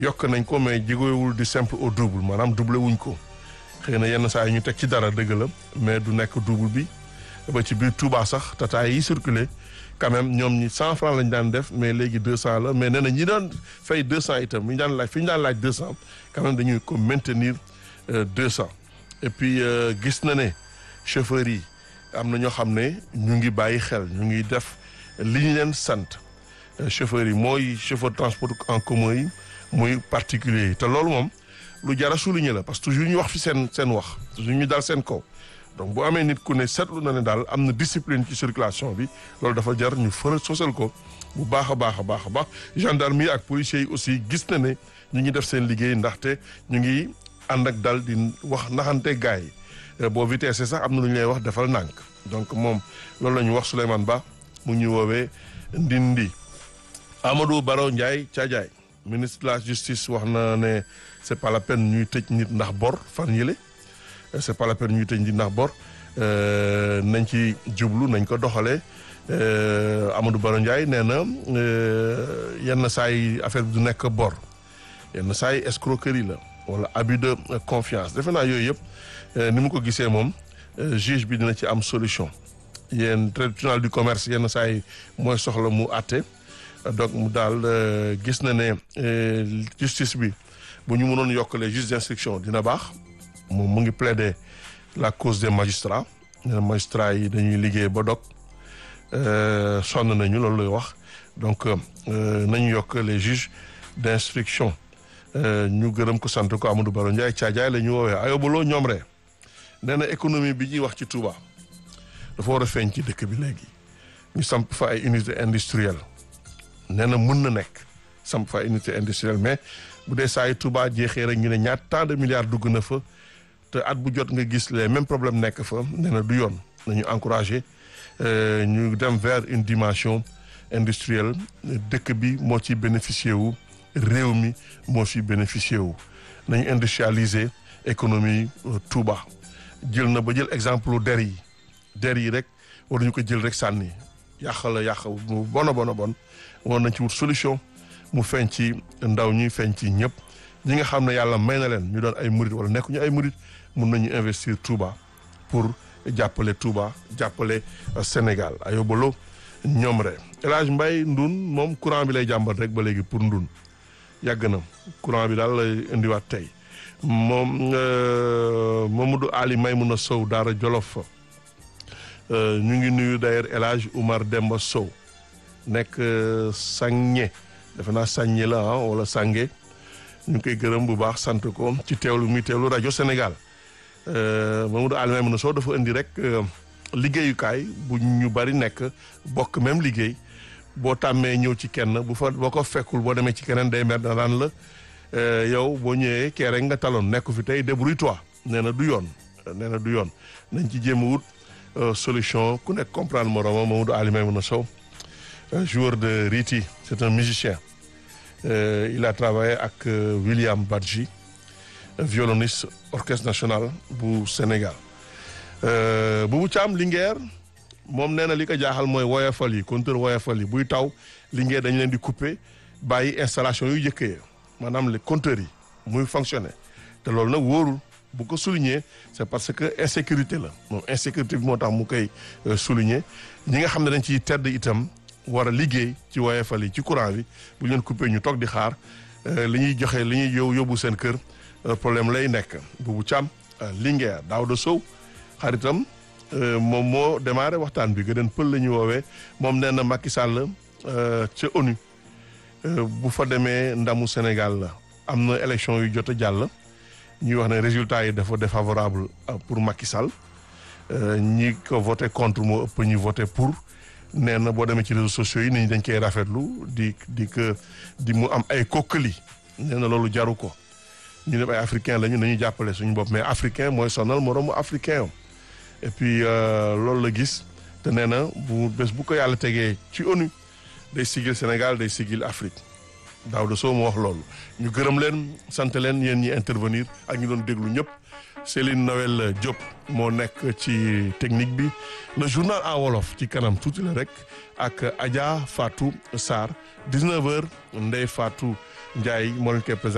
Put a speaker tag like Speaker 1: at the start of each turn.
Speaker 1: yokk nañ ko mais jigéewul du simple au double maanaam doublé wuñ ko xëy na yenn saa yi ñu teg ci dara dëgg la mais du nekk double bi ba ci biir Touba sax tata yi circulé quand même ñoom ñi cent franc lañ daan def mais léegi deux cent la mais nee na ñi doon fay deux cent itam ñu daan laaj fi ñu daan laaj deux cent quand même dañuy ko maintenir deux cent et puis gis na ne chauffeurs yi am na ñoo xam ne ñu ngi bàyyi xel ñu ngi def li ñu leen sant chauffeurs yi mooy chauffeur transport en commun yi muy particulier yi te loolu moom lu jar a souligner la parce que toujours ñu wax fi seen seen wax toujours ñu dal seen kaw donc bu amee nit ku ne seetlu na ne daal am na discipline ci circulation bi loolu dafa jar ñu fëra sosal ko bu baax a baax a baax a baax gendarme yi ak policiers yi aussi gis na ne ñu ngi def seen liggéey ndaxte ñu ngi ànd ak dal di wax naxante gaay yi boo vitesse sax am na lu ñu lay wax defal nànk donc moom loolu la ñu wax Souleymane Ba mu ñu woowee Ndindi Amadou Baro Ndiaye Thiadiaye ministre de la justice wax na ne c'est pas la peine ñuy tëj nit ndax bor fan yële c'est pas la peine ñuy tëj nit ndax bor nañ ci jublu nañ ko doxalee Amadou Baro Ndiaye nee na yenn saa yi affaire bi du nekk bor yenn saa yi escroquerie la wala abus de confiance defe naa yooyu yëpp ni mu ko gisee moom juge bi dina ci am solution yéen tribunal du commerce yenn saa yi mooy soxla mu àtte donc mu daal gis na ne justice bi bu ñu mënoon yokk les juges d'instruction dina baax moom mu ngi plaider la cause des magistrats magistrats yi dañuy liggéey ba dog sonn nañu loolu lay wax donc nañu yokk les juges d'instruction ñu gërëm ko sant ko Amadou Baro Ndiaye Thiadiaye la ñu woowee ayobaloo ñoom rek nee na économie bi ñuy wax ci Touba dafa war a feeñ ci dëkk bi léegi ñu samp fa ay unité industrielle nee na mën na nekk samp fa ay unité industrielle mais bu dee saa yu Touba jeexee rek ñu ne ñaat tant de milliards dugg na fa te at bu jot nga gis les mêmes problèmes nekk fa nee na du yoon nañu encourager ñu dem vers une dimension industrielle dëkk bi moo ci bénéficier wu réew mi moo ci bénéficier wu nañu industrialiser économie Touba jël na ba jël exemple der yi der yi rek waruñu ko jël rek sànni yàq la yàq mu bon a bon a bon war nañ ci wut solution mu feeñ ci ndaw ñi feeñ ci ñëpp ñi nga xam ne yàlla may na leen ñu doon ay murit wala nekkuñu ay murit mun nañu investir Touba pour jàppale Touba jàppale Sénégal ayobalo ñoom rek El Hadj Mbaye ndun moom courant bi lay jàmbat rek ba léegi pour ndun yàgg na courant bi daal lay indiwaat tey moom Mamadou Ali Maymouna Sow Daara Jolof ñu ngi nuyu d'ailleurs El Hadj Oumar Demba Sow nekk Sànge defe naa Sànge la ah wala Sànge ñu ngi koy gërëm bu baax sant ko ci teewlu muy teewlu rajo Sénégal Mamadou Ali Maymouna Sow dafa indi rek liggéeyukaay bu ñu bari nekk bokk même liggéey boo tàmmee ñëw ci kenn bu fa boo ko fekkul boo demee ci keneen day mer na daan la yow boo ñëwee kee rek nga taloon nekku fi tey débrouille-toi nee na du yoon nee na du yoon nañ ci jéem a wut solution ku nekk comprendre moromam Mamadou Ali Maymouna Sow joueur de Riti c'est un musicien il a travaillé ak William Badji violoniste orchestre national bu Sénégal Boubou Thiam Linguère moom nee na li ko jaaxal mooy woyofal yi compteur woyofal yi buy taw Linguère dañu leen di couper bàyyi installation yu jëkkee maanaam les compteurs yi muy fonctionner te loolu nag wóorul bu ko souligner c'est parce que insécurité la moom insécurité bi moo tax mu koy souligner ñi nga xam ne dañ ciy tedd itam war a liggéey ci woyofal yi ci courant bi bu ñu leen couper ñu toog di xaar li ñuy joxe li ñuy yow yóbbu seen kër problème lay nekk Boubou Thiam Linguère Daouda Sow xaritam moom moo démarré waxtaan bi gëdeen pël la ñu woowee moom nee na Macky Sall ca ONU bu fa demee ndamu Sénégal la am na élection yu jot a jàll ñuy wax ne résultat yi dafa défavorable pour Macky Sall ñi ko voté contre moo ëpp ñu voté pour nee na boo demee ci réseaux sociaux yi nit ñi dañ koy rafetlu di di que di mu am ay kokkali nee na loolu jaru ko ñu ne ay africain lañu nañu jàppale suñu bopp mais africain mooy sonal moroomu africain yom et puis loolu la gis te nee na bu bés bu ko yàlla tegee ci ONU day sigil Sénégal day sigil Afrique Daouda Sow moo wax loolu ñu gërëm leen sant leen yéen ñi intervenir ak ñu doon déglu ñëpp Céline Noël Diop moo nekk ci technique bi le journal en wolof ci kanam tuuti la rek ak Adja Fatou Sarr 19h Ndeye Fatou Ndiaye moo leen koy présenté